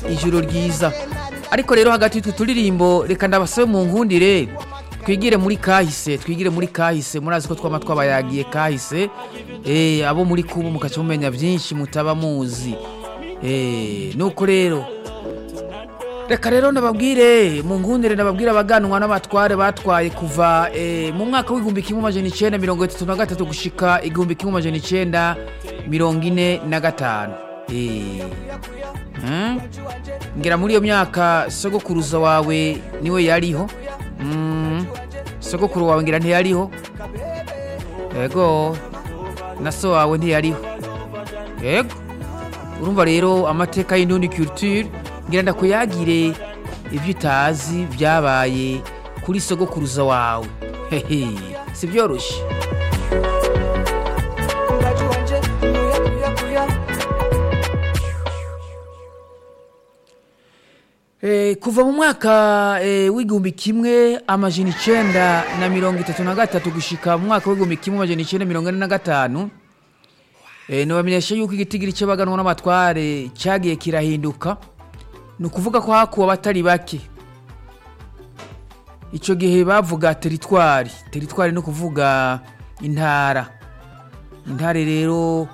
ijoro ryiza ariko rero hagati y'utwo turirimbo reka ndabasabe mu nkundire twigire muri kahise twigire muri kahise murazi ko twama twabayagiye kahise eh, abo muri kubu mukaca mumenya byinshi mutaba muzi eh, nuko rero reka rero ndababwire mu nkundire ndababwire abaganwa n'abatware batwaye kuva eh, mu mwaka w'igihumbi kimwe amajana icenda mirongo itatu na gatatu gushika igihumbi kimwe amajana icenda mirongo ine na gatanu Eh, hmm? ngira muri iyo myaka sogokuruza wawe niwe yariho Mm, sogokuru wawe ngira ntiyariho yego na so wawe ntiyariho yego urumva rero amateka y'indundi culture ngira ndakuyagire ibyo utazi byabaye kuri sogokuruza wawe hehe si byoroshye Eh, kuva mu mwaka eh, w'igihumbi kimwe amajana icenda na mirongo itatu na gatatu gushika mu mwaka w'igihumbi kimwe amajana icenda mirongo ine na gatanu eh, nobamenyesha yuko igitigiri c'abaganwa n'abatware cagiye kirahinduka ni ukuvuga ko hakuwe abatari bake ico gihe bavuga teritwari teritwari ni ukuvuga intara intare rero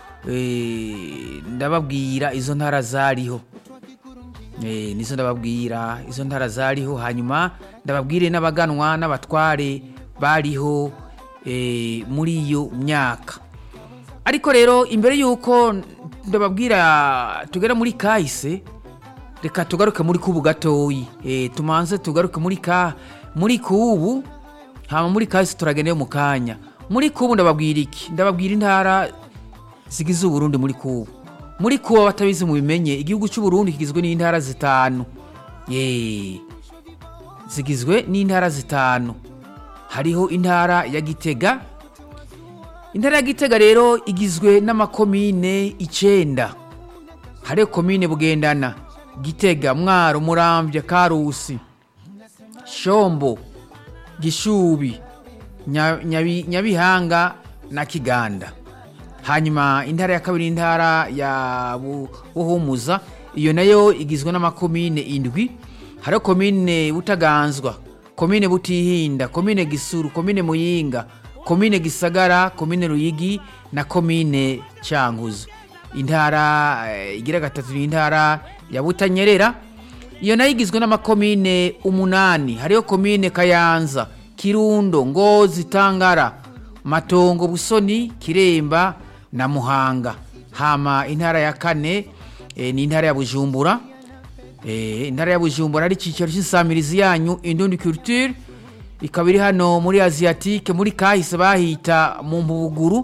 eh, ndababwira izo ntara zariho Eh, nizo ndababwira izo ntara zariho hanyuma ndababwire n'abaganwa n'abatware bariho eh, muri iyo myaka ariko rero imbere y'uko ndababwira tugera muri kahise reka tugaruke muri kubu gatoyi eh, tumanze tugaruke muri ka muri kubu hama muri kahise turageneyo mu kanya muri kubu ndababwira iki ndababwira intara zigize uburundi muri kubu muri kuba batabizi mu bimenye igihugu cy'uburundi kigizwe n'intara zitanu Yee. zigizwe n'intara zitanu hariho intara ya gitega intara ya gitega rero igizwe n'amakomine icenda hariho komine bugendana gitega mwaro muramvya karusi shombo gishubi Nya- Nyabi- nyabihanga na kiganda hanyuma intara ya kabiri intara ya Bu- buhumuza iyo nayo igizwe n'amakomine indwi hariho komine butaganzwa komine butihinda komine gisuru komine muyinga komine gisagara komine ruyigi na komine cyanguzo intara eh, igira gatatu ni intara ya butanyerera iyo nayo igizwe n'amakomine umunani hariho komine kayanza kirundo ngozi tangara matongo busoni kiremba na muhanga hama intara ya kane e, ni intara ya bujumbura e, intara ya bujumbura ari icyicaro cy'insamirizi yanyu indundi culture ikaba iri hano muri asiatique muri kahise bahita mu mpuguru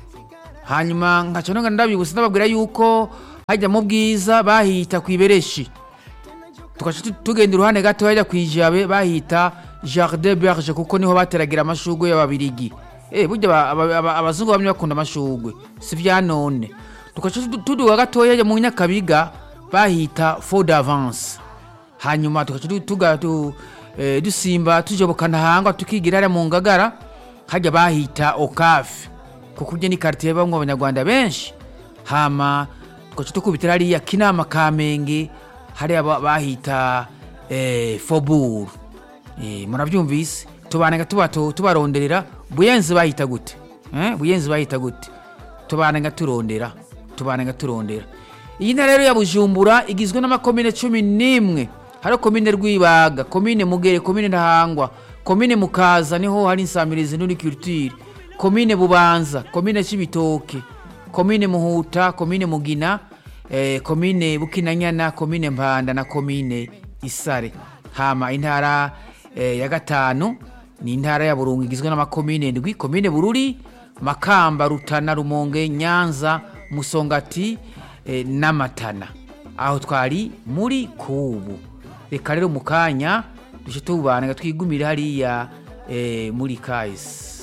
hanyuma nkaca nonga ndabibutsa ndababwira yuko hajya mu bwiza bahita ku ibereshi tugaca tu- tugenda iruhande gato hajya ku ijabe bahita jardin berge kuko niho bateragira amashugwe y'ababirigi eh burya aba- aba- aba- abazungu bamwe bakunda amashugwe si vya none tugaca tu- tuduga gatoya hajya mu nyakabiga bahita faux d'avance hanyuma tugaca tu- tuga tu, eh, dusimba tujobokana hangwa tukigira hariya mu ngagara hajya bahita okafe kuko urya ni quartier bamwe abanyarwanda benshi hama tugaca tukubitira hariya kinama kamenge hariya ba- bahita eh, foburu eh, murabyumvise tubanega tuba tu- tubaronderera buyenzi bahita gute eh? buyenzi bahita gute tubanega turondera tubanega turondera iyi ntara rero ya bujumbura igizwe n'amakomine cumi n'imwe hariho komine rwibaga komine mugere komine ntahangwa komine mukaza niho hari insamirizi n'uri culture komine bubanza komine cibitoke komine muhuta komine mugina eh, komine bukinanyana komine mpanda na komine isare hama intara eh, ya gatanu ni intara ya burungu igizwe n'amakomine ndwi komine bururi makamba rutana rumonge nyanza musongati eh, n'amatana aho twari muri kubu reka rero mu kanya duce tubana twigumire hariya eh, muri kahise